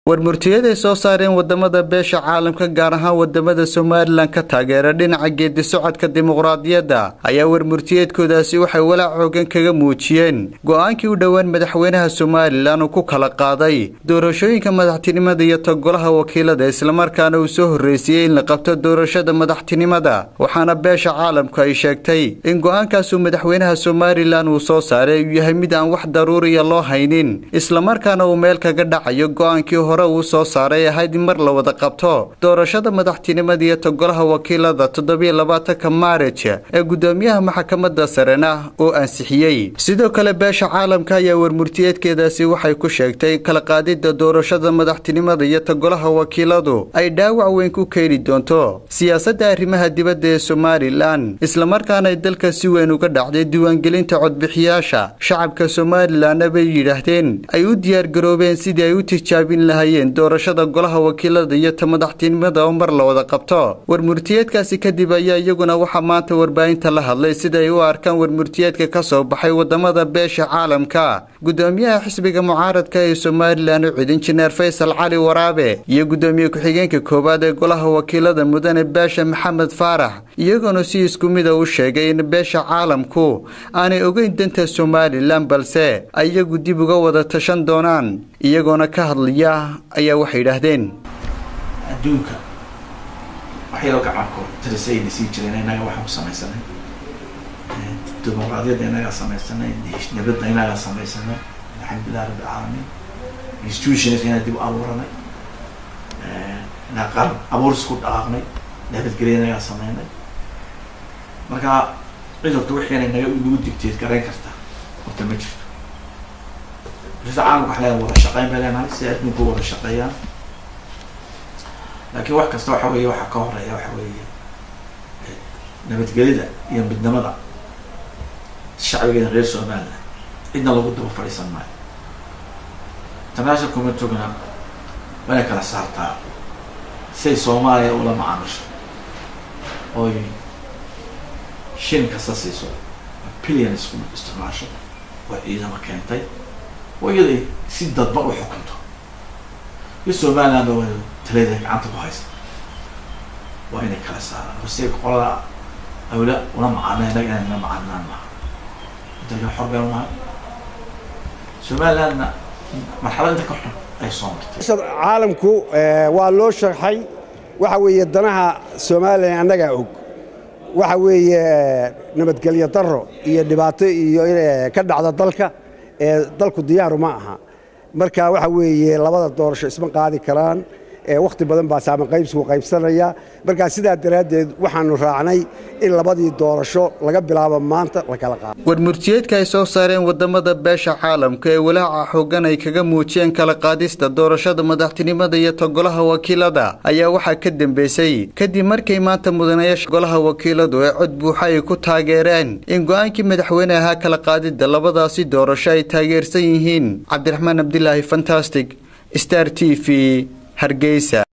warmurtiyaday soo saareen wadamada beesha caalamka gaar ahaan wadamada somalilan ka taageera dhinaca geedi socodka dimuqraadiyadda ayaa warmurtiyeedkoodaasi waxay walaac xoogan kaga muujiyeen go-aankii u dhowaan madaxweynaha somalilan uu ku kala qaaday doorashooyinka madaxtinimada iyo togolaha wakiilada islamarkaana uu soo horreysiiyey in la qabto doorashada madaxtinimada waxaana beesha caalamku ay sheegtay in go-aankaasuu madaxweynaha somalilan uu soo saaray uu yahay mid aan wax daruuriya loo haynin islamarkaana uu meel kaga dhacayo go-aankii hore uu soo saaray ahayd in mar la wada qabto doorashada madaxtinimada iyo togolaha wakiilada toddobiyo labaatanka maarij ee gudoomiyaha maxkamadda sarena oo ansixiyey sidoo kale beesha caalamka ayaa warmurtiyeedkeedaasi waxay ku sheegtay in kala qaadida doorashada madaxtinimada iyo togolaha wakiiladu ay dhaawac weyn ku keeni doonto siyaasadda arrimaha dibadda ee somalilan islamarkaana ay dalka si weyn uga dhacday diiwaangelinta codbixiyaasha shacabka somalilanna bay yidhaahdeen ay u diyaargaroobeen sidii ay u tijaabin lahaayeen doorashada golaha wakiilada iyo ta madaxtinimada oo mar la wada qabto warmurtiyeedkaasi kadib ayaa iyaguna waxaa maanta warbaahinta la hadlay sida ay u arkaan warmurtiyeedka ka soo baxay wadamada beesha caalamka gudoomiyaha xisbiga mucaaradka ee somalilan ucid injineer faysal cali waraabe iyo gudoomiye ku-xigeenka koowaad ee golaha wakiilada mudane beesha maxamed faarax iyagoona si isku mida u sheegay in beesha caalamku aanay ogeyn danta somalilan balse ay iyagu dib uga wada tashan doonaan iyagoona ka hadlaya ayaa waxay yidhaahdeen adduunka waxyaro gacankood talisayna sii jireen innaga waxaan ku samaysanay dimuqraadiyadda innagaa samaysanay nabadda innagaa samaysanay alxamdulilah rabbi alcaalamiin institutionska inaa dib u abuuranay inaa qaran abuuris ku dhaqaaqnay nabadgelya innagaa sameynay marka cid horta wixiina naga nagu digteed garayn karta horta ma jirto bulshada caalamka waxa leedahay wada shaqeyn bay leenahay si adduunku wada shaqeeyaan laakiin wax kasta waxa weeye waxaa ka horeeya waxa weeye nabadgelida iyo midnimada shacbigeena reer somaliland cidna lagu daba fadhiisan maayo international communityguna waa inay kala saartaa siay soomaaliya ula macaamisho oy shin kasta siiso billion isku isticmaasho oo ciidama keentay oo iyaday si dadba u xukunto iyo somaliland ba talada gacanta ku haysta waa inay kala saaraan hose qolada awla una macaamila inaga inay na macaamilaan maha dalka xor been unahay somalilandna marxalad inta ka xun ay soo martay caalamku waa loo sharxay waxa weeye danaha somalilan annagaa og waxa weeye nabadgelyo daro iyo dhibaato iyo ka dhacda dalka ee dalku diyaaru ma aha marka waxa weeye labada doorasho isma qaadi karaan wakhti badan baa saaman qaybsigu qaybsanaya markaa sidaa daraaddeed waxaanu raacnay in labadii doorasho laga bilaabo maanta la kala qaado warmurtiyeedka ay soo saareen wadamada beesha caalamka ee walaaca xoogan ay kaga muujiyeen kala qaadista doorashada madaxtinimada iyo togolaha wakiilada ayaa waxaa ka dambeysay kadib markay maanta mudanayaasha golaha wakiiladu ee cod buuxa ay ku taageereen in go-aankii madaxweyne ahaa kala qaadida labadaasi doorasho ay taageersan yihiin cabdiraxmaan abdilaahi fantastic star t v hargeysa